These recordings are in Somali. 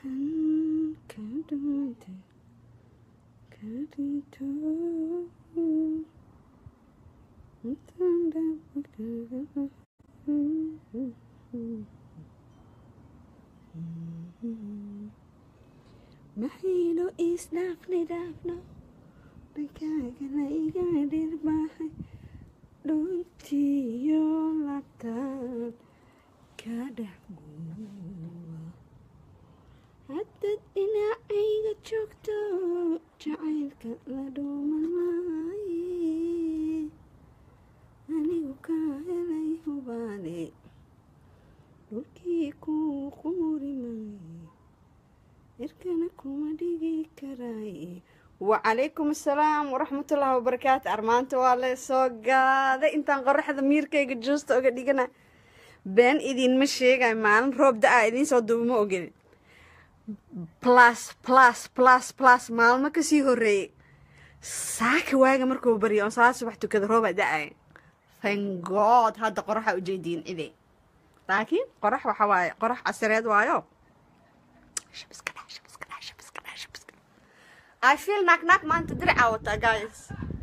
maxaynu isdhaafni dhaafno dhakaagana iga dhirbahay dhuntiyo labtaan ka dhexguwa haddad dhinacayga joogto jacaylka la dhuuman maaye anigu ka helay hubaane dhulkii kuu quuri maaye irkana kuma dhigi karaaye wacalaykum assalaam waraxmatullaahi wabarakaatu armaanta waa la soo gaaday intaan qoraxda miirkayga juusta oga dhigana been idinma sheegayo maalin roob da-a idiin soo duuba ma ogelin plus plus plus plus maalmo kasii horeeyey saaka waaga markuu baryo on salaad subax tukada roobaa da-aya thank god hadda qoraxa ujeediin cide laakiin qorax waxa waaye qorax casireed waayo shabiska dha shabiska dha shabiska dha shabiska I feel knock knock maanta diricaa wataa guys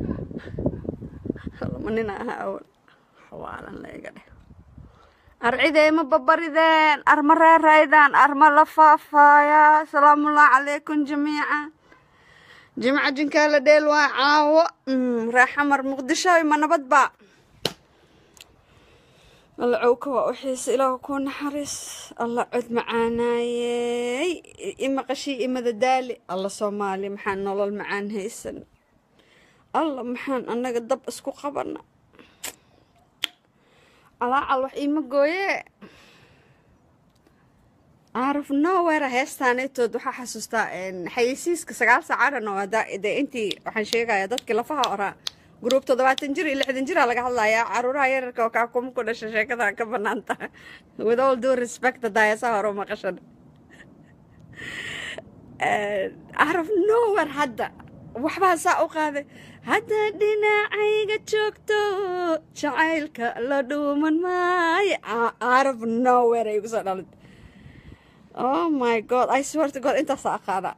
lama nina aha awal xawaalan layga dheh arcidee ma babarideen arma reeraydaan arma la faafaaya asalaamullahi calaykum jamiica jimca jinkaa la dheel waa caawo raaxamar muqdisho ma nabad ba alla cowka waa u xiisa ilaah ku naxariis alla cod macaanaayey imaqashii imada daali alla soomaali maxaan nolol macaan haysan alla maxaan annaga dab isku qabana alaacal wax iima gooye aaraf nowera heestaanetood waxaa xasuustaa xayeysiiska sagaal saacadhan oo de intii waxaan sheegayaa dadkii lafaha oraa gruub toddobaatan jir iyo lixdan jiraa laga hadlayaa caruuraha yararka oo kaakuma ku dhasha sheekada ka banaanta with all due respect daayasaha hore maqashan araf nower hadda waxbaa saa u qaaday hadda dhinacayga joogto jacaylka la dhuuman maayo araf nower ay kusoo dhalid oh my god i swear to god intaasaa aqaada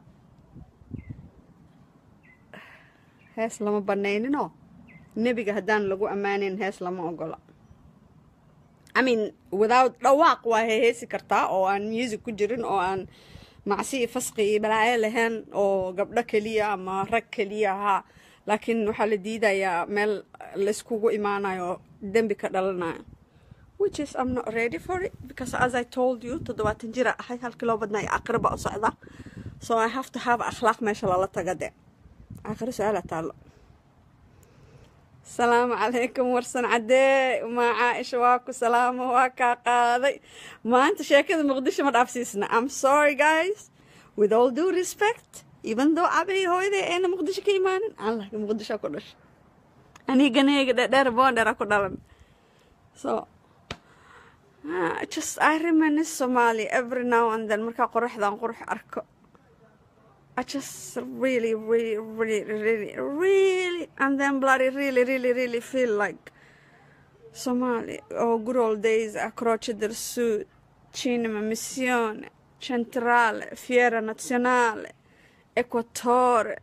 hees lama banayninoo nebiga haddaan lagu ammaaneyn hees lama ogola i mean without dhawaaq waa heheesi kartaa oo aan music ku jirin oo aan macsi iyo fasqi iyo balaayo lahayn oo gabdho keliya ama rag keliya ahaa laakiin waxaa la diidayaa meel layskugu imaanayo dembi ka dhalanayo which is I'm not ready for it because as I told you toddobaatan jira ahay halkii loo badnaa aqriba u socda so I have to have akhlaaq meesha lala taga de aakhiro su-aala taallo asalaamu calaykum warsan caddee maa caaisha waa ku salaamo waa kaa qaaday maanta sheekada muqdisho ma dhaafsiisna I'm sorry guys with all due respect even though abay hooyaday ayna muqdisho ka imaanin allah muqdisho ku dhashay aniganeyga dhedheer boondhera ku dhalan so uh, just I reminisce Somali every now and then markaa qoraxdan qurux arko I just really, really, really, really, really, and then bloody really, really, really feel like Somali or good old days a Croce del Sud, Cinema Missione, Centrale, Fiera Nazionale, Equatore,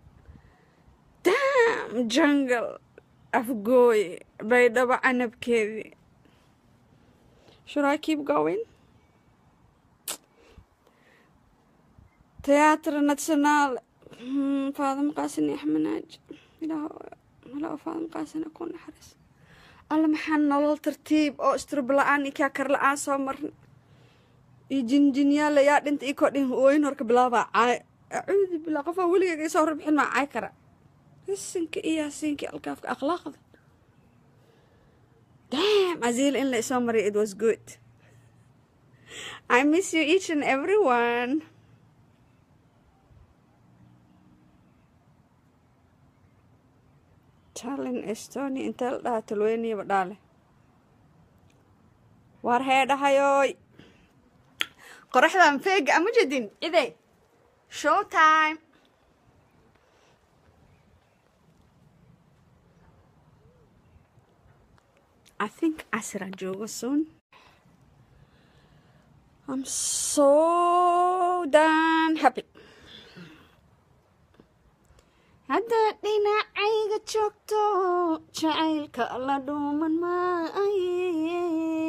damn jungle, Afgoy, Baydaba Anabkevi. Should I keep going? تياتر ناتشونال فاطمة قاسن أحمد ناج إلى إلى فاطمة قاسن أكون حرس alla maxaan nolol tartiib oo istrub la-aan iyo kaakar la-aan soo marna iyo jinjinyaala yaa dhinta ii koo dhin ooyin horka bilaabaa caay acuudu bilaa qofaa weligeyga isoo hor bixin maa caay kara isinka iyo hasiinka alkaafka akhlaaqda damn aziil in la isoo mariyo it was good I miss you each and everyone Tallinn Estonia intee la dhahaa talweyniyaba dhaale waar hee dhahayooy qoraxdan feega ama jedin ide show time I think casiraan joogo soon I'm so dan happy haddaad dhinacayga joogto jacaylka la dhuuman maaye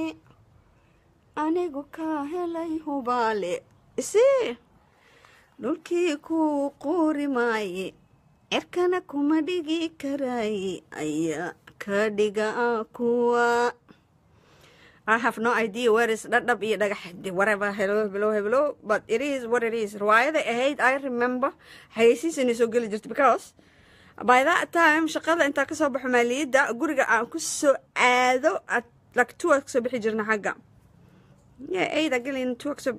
anigu kaa helay hubaale isi dhulkii kuu quuri maaye cerkana kuma dhigi karaaye ayaa ka dhiga kuwa I have no idea where is dhadhab iyo dhagax whatever hello hello hello but it is what it is riwaayada ahayd I remember xayeysiis inay soo geli jirto because by that time shaqada intaa kasoo baxo maaliyadda guriga aan ku soo aado at like two kasoo bixi jirna xagga yeah eight agelin two kasoo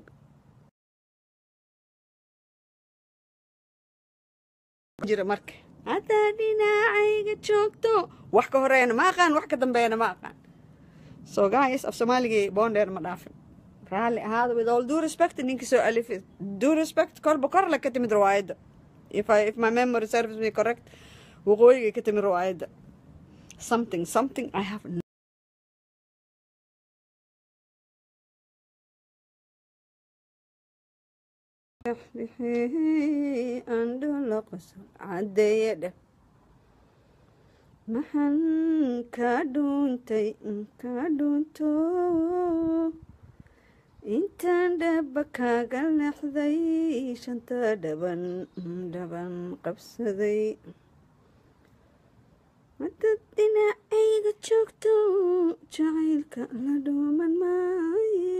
jira marka haddaa dhinacayga joogto wax ka horeeyana ma aqaan wax ka dambeeyana ma aqaan so guys af soomaaligii boondheer ma dhaafin raalli ahaada with all due respect ninkii soo alifay due respect korba kor le ka timid riwaayadda if, I, if my memory serves me correct waqooyigay ka timid riwaayadda something something I have no andhula qosol cadeeye dheh maxan ka dhuuntay ka dhuunto intaan dhaba kaaga leexday shanta dhaban dhaban qabsaday hadad dhinacayga joogto jacaylka la dhuuman maaye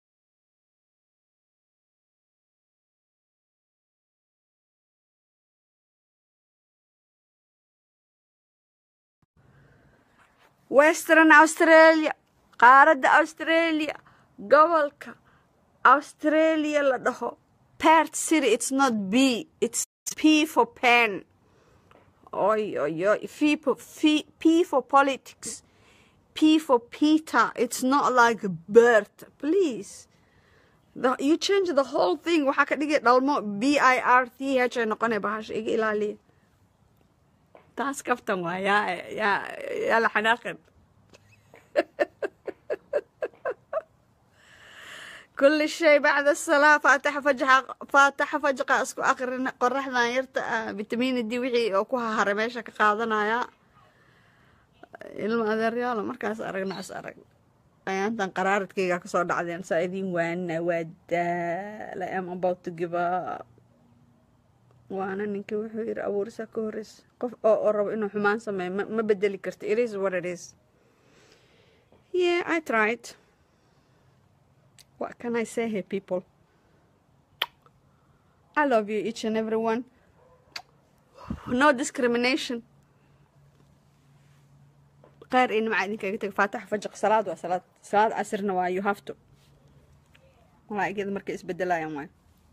western australia qaaradda australia gobolka australia la dhaho pert city it's not b it's p for pen oy oy oy f for, f, p for politics p for peter it's not like bert please the, you change the whole thing waxaa ka dhigay dhalmo b i r t h ay noqonay bahasha iga ilaaliya taas kaftan waa yaa yaa yaa la xanaaqin كل شيء بعد الصلاة فاتحة فجحة فاتحة فجقة اسكو اقرن قرحنا يرتا فيتامين دي وحي او كوها هره meesha ka qaadanaya ilma adeeryaalo markaas aragna as arag ayaantan qaraaradkayga kasoo dhacdeen saa idin waana waa daala am about to give up waana ninka wuxuu yiri abuurisa ka horeysa qof oo oo rabo inuu xumaan sameeyo ma, ma bedeli karto it is what it is yeah I tried what can I say here people I love you each and every one no discrimination qaar in macaa idinkaga taga faatax fajaq salaad waa salaad salaad casirna waa you have to malaa'igyada markay isbedelayaan waay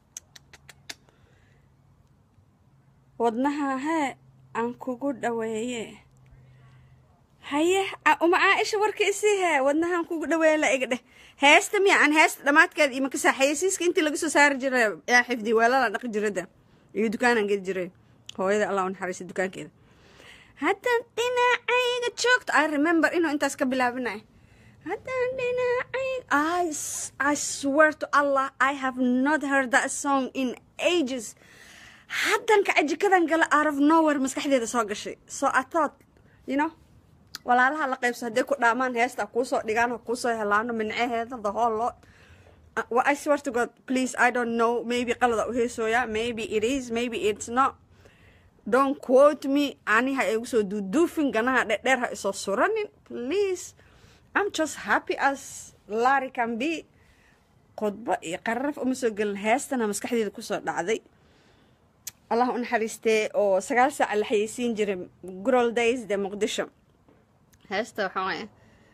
wadnaha hee aan kugu dhaweeye haye uma caaisha warka isii hee wadnahaan kugu dhaweeye la iga dheh heesta miya aan heesta dhammaadkeeda iyo makasa xayeysiiska intii laga soo saari jiray yaa xifdi weelala dhaqi jirada iyo dukaanaan gedi jiray hooyada allah u naxariista dukaankeeda haddaan dhinacayga joogto i remember inuu intaas ka bilaabinay haddaan dhinacayga I, I swear to allah i have not heard that song in ages haddan kaca jikadan gala out of nowhere maskaxdeeda soo gashay so i thought you know walaalaha la qaybso hadday ku dhaamaan heesta kuusoo dhigaan ha kuusoo helaano minceheeda the whole lot uh, well, I swear to God please I don't know maybe qalada u heesooya maybe it is maybe it's not don't quote me ani ha igu soo duuduufin ganaha dhedheer ha isoo suranin please I'm just happy as Larry can be khudbo iyo qararaf uma soo gelin heestana maskaxdeeda kusoo dhacday allah u naxariistee oo sagaal saaca la xayeysiin jiray grol days de muqdisho heesta waxaa waaya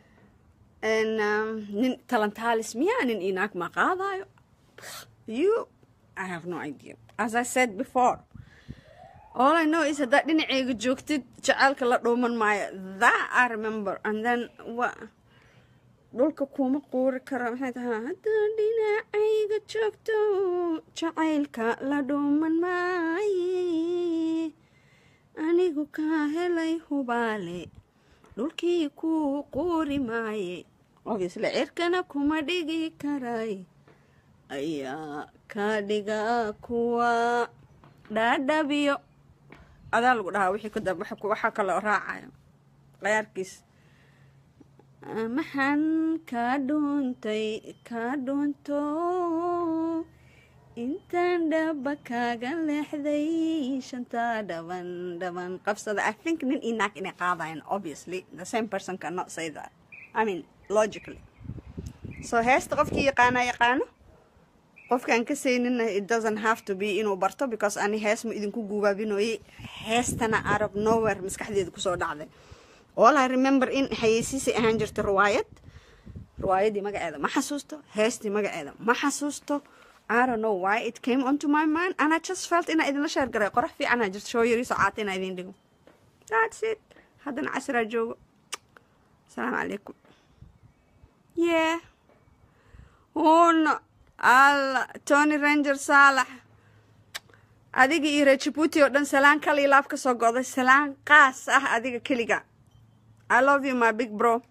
nin talentaalis miyaa nin inaag ma qaadayo you I have no idea as I said before all I know is haddaad dhinaceyga joogtid jacaylka la dhuuman maayo that I remember and then wa dhulka kuma quuri karo maxay tahaa haddaad dhinacayga joogto jacaylka la dhuuman maaye anigu kaa helay hubaale dhulkii kuu quuri maaye obviously cirkana kuma dhigi karay ayaa ka dhiga kuwa dhaadhabiyo adaa lagu dhahaa wixii kadab waxaa kaloo raacayo qayaarkiis maxaan kaa dhuuntay kaa dhuunto intaan dhaba kaaga leexday shantaa dhaban dhaban qabsada i think nin iyo naag inay qaadayan obviously the same person cannot say that i mean logically so heesta qofkii yaqaana yaqaano qofkaan ka saynina it doesn't have to be inuu barto because ani hees ma idinku guubaabinoyey heestana out of nowhere maskaxdeeda kusoo dhacday all i remember in xayeysiisay ahaan jirta riwaayad riwaayadii magaceeda ma xasuusto heestii magaceeda ma xasuusto I don't know why it came onto my mind and I just felt inaa idinla sheer garay qorax fiicanaa jirto shoo yariisoo caata inaa idin dhigo that's it haddana casraa joogo asalaamu calaykum yeah uno alla tony ranger saalax adiga iyo reer jabuuti oo dhan salaan kal iyo laab ka soo go'day salaan qaas ah adiga keliga i love you my big bro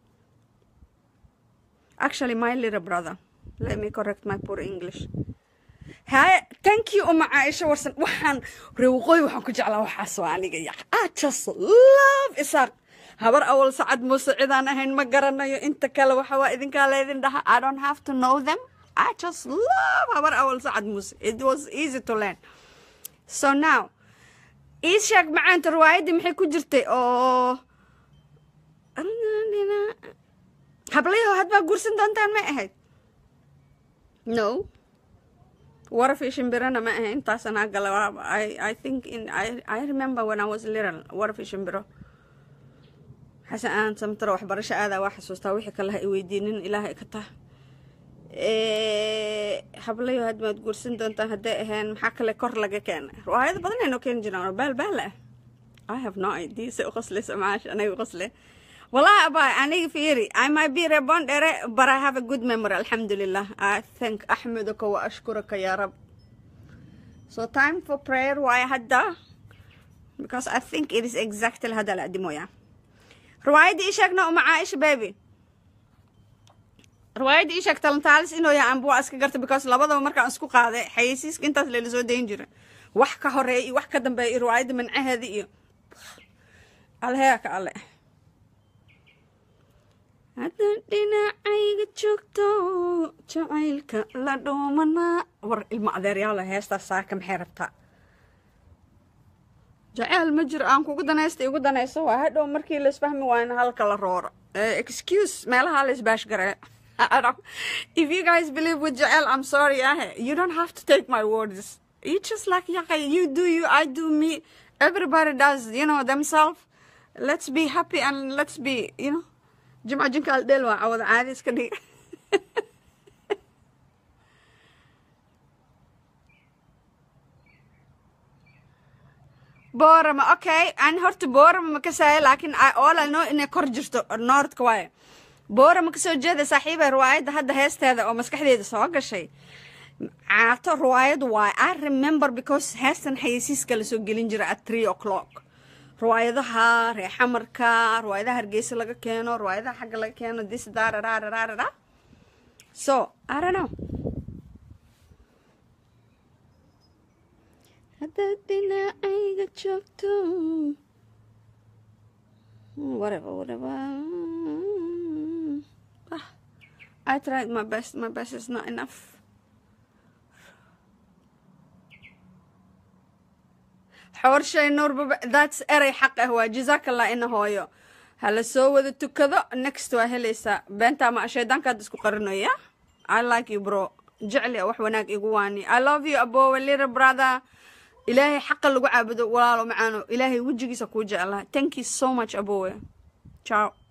actually my little brother let me correct my poor english haye thank you uma caaisho warsan waxaan reewqooy waxaan ku jeclaa waxaas waa aniga ya i just love isaaq habar awal sacad muuse cidaan ahayn ma garanayo inta kale waxa waa idinkaa leedin dhaha i don't have to know them i just love habar awal sacad muuse it was easy to learn so now ii sheeg macaanta riwaayaddii maxay ku jirtay oo hablayaho hadbaa guursan doontaan may ahayd no warafii shimbirana ma ahayn intaasana gala I, I think in I, I remember when I was little warafii shimbiro xasan aan samtaro waxbarasho aadaa waa xasuustaa wixii kale ha i weydiinin ilaahay ka tah hablayo had maad guursan doontaan hadday ahayn maxaa kale kor laga keenay riwaayado badan aynoo keeni jiraan oo baal baal ah I have no idea say u qoslayso macaash aniga qosle wallahi abay aniga fiiri I might be reborn dhere but I have a good memory alhamdulillah I thank axmedaka wa ashkuraka ya rab so time for prayer waaye hadda because I think it is exactly hadda la adimoya riwaayadda ii sheegna uma caaisha baby riwaayadda ii sheeg talantaalis inuu yahay anbu waa iska garta because labadaba markaan isku qaaday xayeysiiska intaas layla soo dayn jira wax ka horeeya iyo wax ka dambeeya iyo riwaayadda mancaheeda iyo alheya ka alle hadda dhinacayga joogto jacaylka la dhuumanaa war ilmo adeeryaalo heestaas saaka maxay rabtaa jaceyl ma jiro aan kugu danaysta igu danayso waa hadhow markii laisfahmi waayna halka la rooro excuse meelaha la isbaashgaree if you guys believe with jaceyl i'm sorry ah you don't have to take my words you just like yaka you do you i do me everybody does you know themselves let's be happy and let's be you know jimca jinka aldheel waa cawada caadi iska dhig boorama okay an horta boorama ma kasaayo laakiin all I know inay kor jirto noordka waaye boorama kasoo jeeda saaxiiba riwaayadda hadda heesteeda oo maskaxdeeda soo gashay caato riwaayad waaye i remember because heestan xayeysiiska lasoo gelin jira at three o'clock riwaayadaha reexamarka riwaayadaha hargeysa laga keeno riwaayadaha xagga laga keeno this dararararara so i don't know haddaad dhinacayga joogto whatever whatever ah, I tried my best my best is not enough xoorshay nuurbaba that's erey xaq ah waa jazaakallah ina hooyo hala soo wada tukado next waa helaysaa beentaa ma shaydaankaad isku qarinoya i like you bro jecli wax wanaag igu waani i love you abowe little brother ilaahay xaqa lagu caabudo walaalo macaano ilaahay wejigiisa kuu jeclaa thank you so much abowe ciao